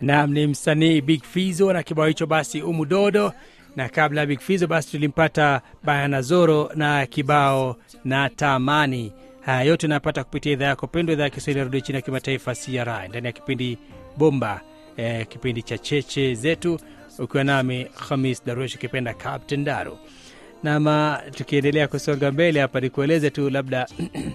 Naam, ni msanii Big Fizo na kibao hicho basi umudodo, na kabla ya Big Fizo basi tulimpata Bayana Zoro na kibao na tamani. Haya yote unapata kupitia idhaa yako pendwa, idhaa ya Kiswahili ya redio chini ya kimataifa CRI, ndani ya kipindi bomba eh, kipindi cha cheche zetu, ukiwa nami Khamis Darush ukipenda Captain Daru. Nama tukiendelea kusonga mbele hapa, nikueleze tu labda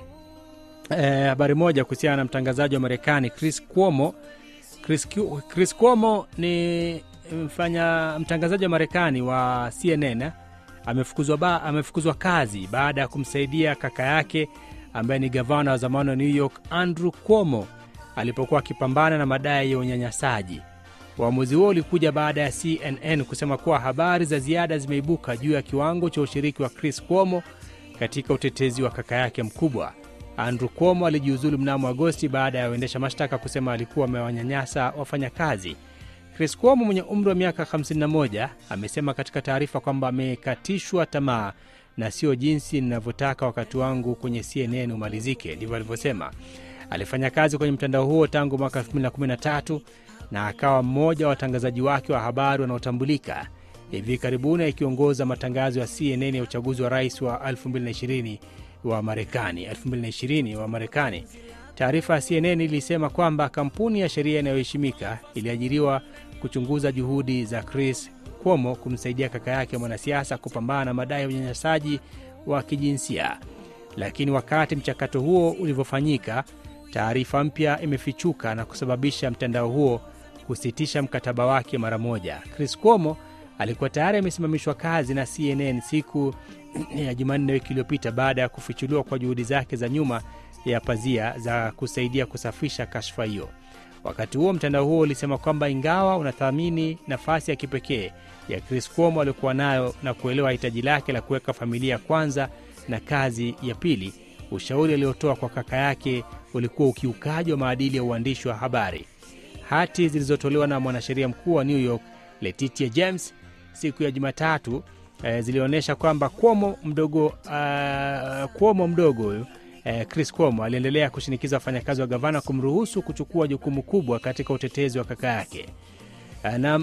eh, habari moja kuhusiana na mtangazaji wa Marekani Chris Cuomo. Chris, Cu- Chris Cuomo ni mfanya mtangazaji wa Marekani wa CNN eh, amefukuzwa, ba, amefukuzwa kazi baada ya kumsaidia kaka yake ambaye ni gavana wa zamani wa New York Andrew Cuomo alipokuwa akipambana na madai ya unyanyasaji. Uamuzi huo ulikuja baada ya CNN kusema kuwa habari za ziada zimeibuka juu ya kiwango cha ushiriki wa Chris Cuomo katika utetezi wa kaka yake mkubwa. Andrew Cuomo alijiuzulu mnamo Agosti baada ya waendesha mashtaka kusema alikuwa amewanyanyasa wafanyakazi. Chris Cuomo mwenye umri wa miaka 51 amesema katika taarifa kwamba amekatishwa tamaa na sio jinsi ninavyotaka wakati wangu kwenye CNN umalizike, ndivyo alivyosema. Alifanya kazi kwenye mtandao huo tangu mwaka 2013 na akawa mmoja wa watangazaji wake wa habari wanaotambulika, hivi karibuni akiongoza matangazo ya CNN ya uchaguzi wa rais wa 2020 wa Marekani 2020 wa Marekani. Taarifa ya CNN ilisema kwamba kampuni ya sheria inayoheshimika iliajiriwa kuchunguza juhudi za Chris Cuomo kumsaidia kaka yake mwanasiasa kupambana na madai ya unyanyasaji wa kijinsia. Lakini wakati mchakato huo ulivyofanyika, taarifa mpya imefichuka na kusababisha mtandao huo kusitisha mkataba wake mara moja. Chris Cuomo alikuwa tayari amesimamishwa kazi na CNN siku ya Jumanne wiki iliyopita baada ya kufichuliwa kwa juhudi zake za nyuma ya pazia za kusaidia kusafisha kashfa hiyo. Wakati huo mtandao huo ulisema kwamba ingawa unathamini nafasi ya kipekee ya Chris Cuomo aliokuwa nayo na kuelewa hitaji lake la kuweka familia kwanza na kazi ya pili, ushauri aliotoa kwa kaka yake ulikuwa ukiukaji wa maadili ya uandishi wa habari. Hati zilizotolewa na mwanasheria mkuu wa New York Letitia James siku ya Jumatatu eh, zilionyesha kwamba Cuomo mdogo uh, Cuomo mdogo huyu eh, Chris Cuomo aliendelea kushinikiza wafanyakazi wa gavana kumruhusu kuchukua jukumu kubwa katika utetezi wa kaka yake Eh, na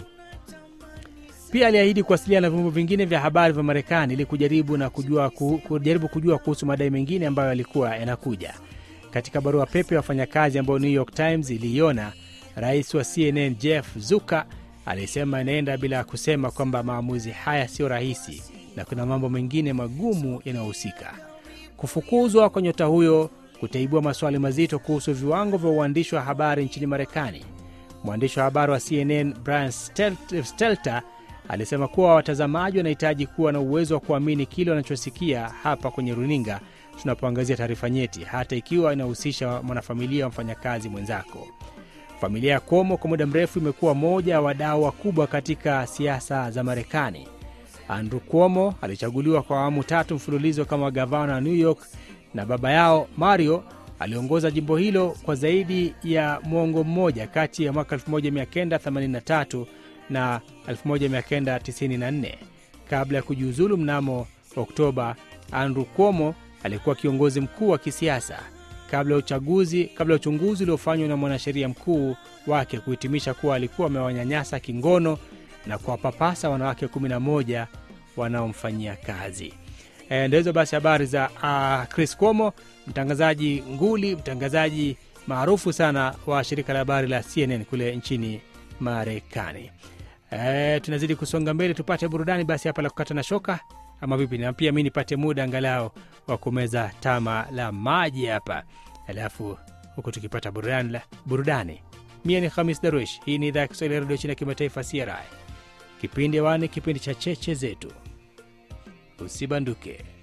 pia aliahidi kuwasiliana na vyombo vingine vya habari vya Marekani ili kujaribu na kujua, ku, kujaribu kujua kuhusu madai mengine ambayo yalikuwa yanakuja. Katika barua pepe ya wafanyakazi ambayo New York Times iliiona, rais wa CNN Jeff Zucker alisema inaenda bila kusema kwamba maamuzi haya sio rahisi na kuna mambo mengine magumu yanayohusika. Kufukuzwa kwa nyota huyo kutaibua maswali mazito kuhusu viwango vya uandishi wa habari nchini Marekani. Mwandishi wa habari wa CNN Brian Stel- Stelter alisema kuwa watazamaji wanahitaji kuwa na uwezo wa kuamini kile wanachosikia hapa kwenye runinga tunapoangazia taarifa nyeti, hata ikiwa inahusisha mwanafamilia wa mfanyakazi mwenzako. Familia ya Cuomo kwa muda mrefu imekuwa moja ya wadau wakubwa katika siasa za Marekani. Andrew Cuomo alichaguliwa kwa awamu tatu mfululizo kama gavana wa New York na baba yao Mario aliongoza jimbo hilo kwa zaidi ya mwongo mmoja kati ya mwaka 1983 na 1994. Kabla ya kujiuzulu mnamo Oktoba, Andrew Cuomo alikuwa kiongozi mkuu wa kisiasa kabla ya uchaguzi kabla ya uchunguzi uliofanywa na mwanasheria mkuu wake kuhitimisha kuwa alikuwa amewanyanyasa kingono na kuwapapasa wanawake 11 wanaomfanyia kazi. E, ndo hizo basi habari za uh, Chris Cuomo, mtangazaji nguli, mtangazaji maarufu sana wa shirika la habari la CNN kule nchini Marekani. E, tunazidi kusonga mbele, tupate burudani basi hapa la kukata na shoka ama vipi? Na pia mi nipate muda angalau wa kumeza tama la maji hapa, alafu huku tukipata burudani, la- burudani. Mie ni Hamis Darwish, hii ni idhaa ya Kiswahili ya redio chini ya kimataifa CRI. Kipindi wani, kipindi cha cheche zetu, usibanduke.